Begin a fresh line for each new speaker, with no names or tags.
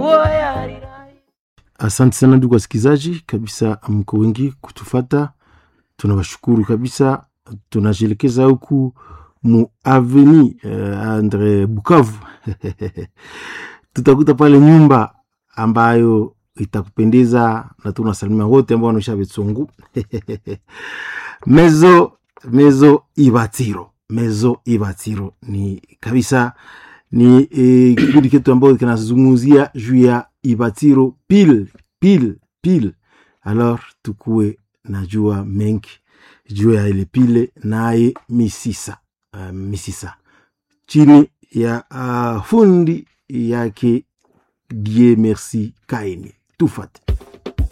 Asante sana ndugu wasikilizaji, kabisa mko wengi kutufata, tunawashukuru kabisa. Tunajielekeza huku mu aveni uh, Andre Bukavu tutakuta pale nyumba ambayo itakupendeza na tunasalimia wote ambao wanaisha Betsungu mezo mezo Ibatiro, mezo Ibatiro ni kabisa ni eh, kipindi chetu ambayo kinazungumzia juu ya Ibatiro pile pile pile. Alors tukuwe najua mengi juu ya ile pile naye misisa uh, misisa chini ya uh, fundi yake Die Merci Kaini tufate